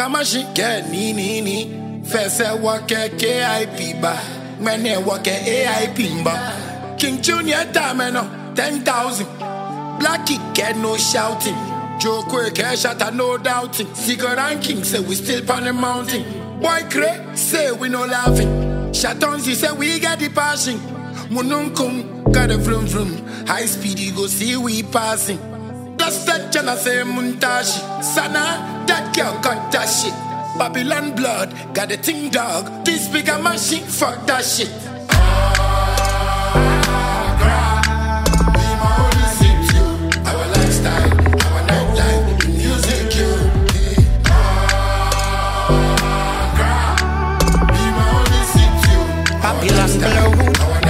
speaker machine get ni ni ni. First I work at KIP ba, when I work at AIP ba. King Junior time no ten thousand. Blackie get no shouting. Joe Quick shot a no doubting. Secret ranking say we still on the mountain. Boy Cray say we no laughing. Shatonzi say we got the passion. Mununkum got a vroom vroom. High speed you go see we passing. Just that chana say muntashi. Sana that girl got that shit. Babylon blood got a thing dog. This bigger machine fuck that shit. Babylon blow.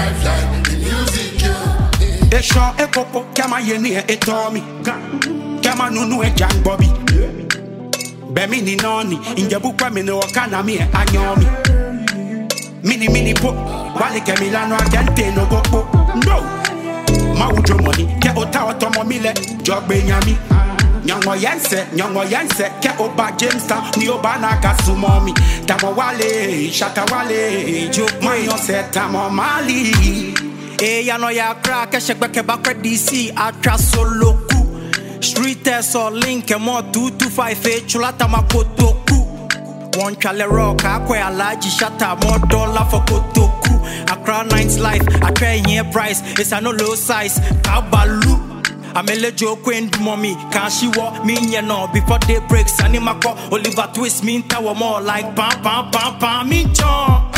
Esho ekoko kama yeni e etomi Kama nunu e jang bobi Bemi ni noni Injebu kwa mine wakana mi e anyomi Mini mini po Wale ke milano agente no gopo No Ma ujo money Ke ota otomo mile Jogbe nyami Nyongo yense, nyongo yense Ke oba Jamestown Ni oba nakasumomi Tamo wale, shata wale Jo mayo se tamo mali Eh, ya no ya crack, e shek beke bakwe DC, atra solo ku. Street test or link, e mo 225, e chulata makotoku. One chale rock, akwe alaji shata, more dollar for kotoku. Accra Nines life, I try here price, it's a no low size, kabalu. Amele joke and mommy, can she walk me you know before day breaks? Animako, Oliver Twist, me tower more like pam pam pam pam, me chon.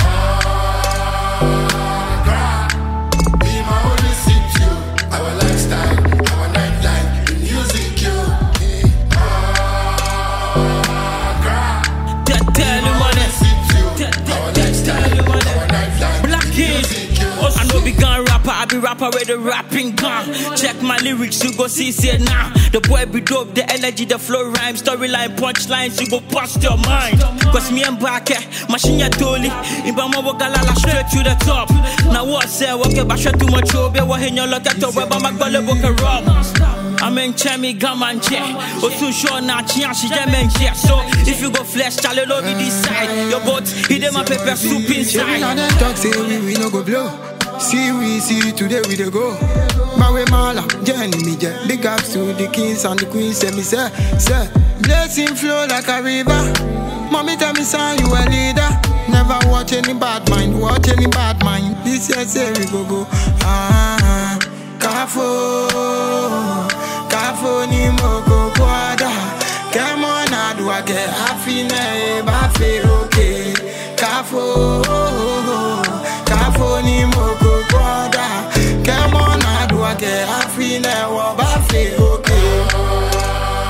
Tell tell you money. Tell tell tell you money. Black Kid. I know be gun rapper, I be rapper with the rapping gun. Check my lyrics, you go see say now. The boy be dope, the energy, the flow, rhyme, storyline, punchlines, you go bust your mind. Cause me and back, machine ya toli. Ibama wagalala straight to the top. Now what say, okay, basha too much obe, wa henyo loka to weba magbale boka rob. I'm in Chemi Gaman Che. Osun sure na chia she jemen che. So if you go flesh, chale lo be decide. Your boat, hit them a pepper soup Sure, we now inside. them talk say we, we no go blow. See we see today we dey go. Mawe Mala, Jenny me je. Big ups to the kings and the queens. Say me say, say, blessing flow like a river. Mommy tell me son you a leader. Never watch any bad mind, watch any bad mind. This year say we go go. Ah, Kafo, Kafo ni moko kwada. Come on, I do I get happy na ba fe okay. Kafo, Kafo ni moko kwada. Come on, I do I get happy na wa ba fe okay.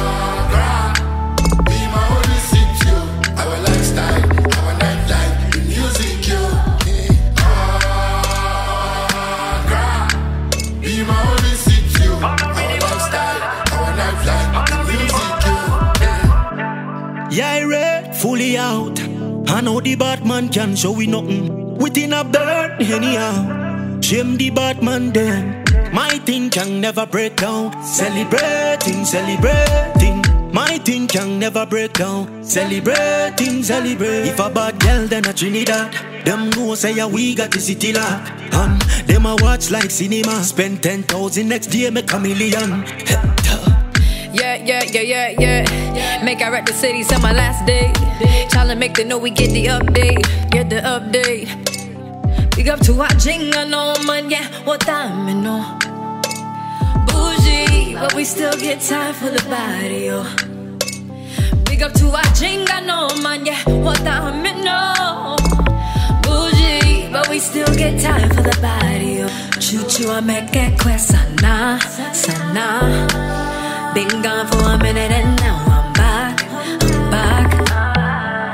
Yeah, red, fully out. I know the Batman can show we nothing. Within a bird, anyhow. Shame the Batman then. My thing can never break down. Celebrating, celebrating. My thing can never break down. Celebrating, celebrate. If a bad girl, then a Trinidad. Them know say yeah, we got the city locked. And them a watch like cinema. Spend 10,000 next year, make a million. Yeah, yeah, yeah, yeah, yeah. Make I rep the city, till my last day. Tryna make them know we get the update, get the update. Big up to our jingle, no man, yeah, what time, you know. Bougie, but we still get time for the body, yo. Big up to our jingle, no man, yeah, what time, you know. Bougie, but we still get time for the body, yo. Choo choo, I make it quick, sana, sana. Been gone for a minute and now I'm back. I'm back.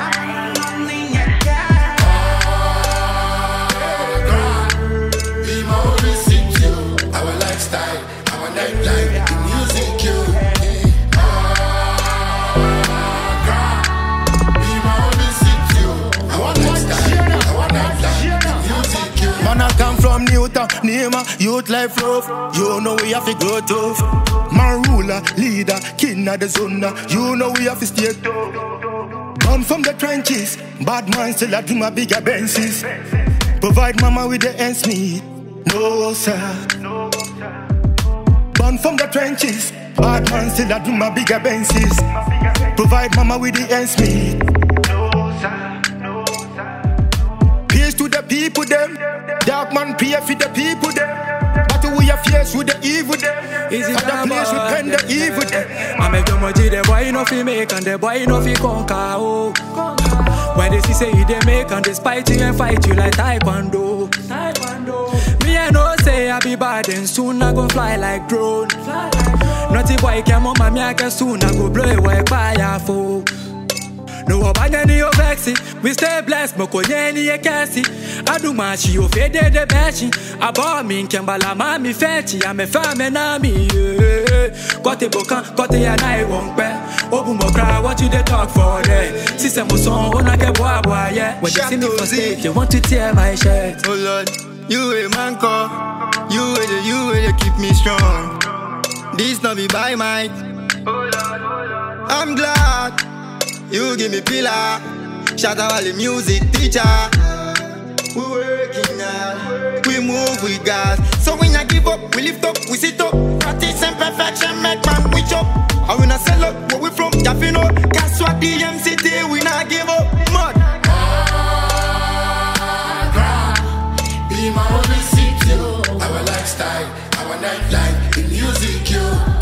Man, I come from Newtown, Nima, youth life love. You know we have to grow tough. Man, ruler, leader, king of the zone. You know we have to stay tough. Born from the trenches, bad man still I do my bigger Benzes. Provide mama with the ends meet. No, sir. Born from the trenches, bad man still I do my bigger Benzes. Provide mama with the ends meet. Peace to the people them. Dark man pray for the people them. But we are fierce with the evil them. Easy At the place we pen the evil them. I make the money, the boy no fi make and the boy no fi conquer. Oh. When they see say you they make and they spite you and fight you like taekwondo. Me I know say I be bad and soon I go fly like drone. Naughty boy come on my I can soon I go blow away fire for. No obanya ni ovexi, we stay blessed, moko nyeni ye kesi. Adu machi o fede de bechi. Abo mi nkembala mami fechi, ame fame na mi. Kote bokan, kote ya na e wonpe. Obu mo cry, what you they talk for there? Sise mo son, ona ke boy boy yeah. When they see me for stage, they want to tear my shirt. Oh Lord, you a man call. You a the, you a the keep me strong. This not be by might. I'm glad you give me pillar. Shout out all the music teacher. We working hard, we move with God. So we not give up, we lift up, we sit up. Practice and perfection make man we chop. And we not sell up where we from, Jafino. Guess what DMCT, we not give up. Mud. Be my only city, our lifestyle, our nightlife, the music, you.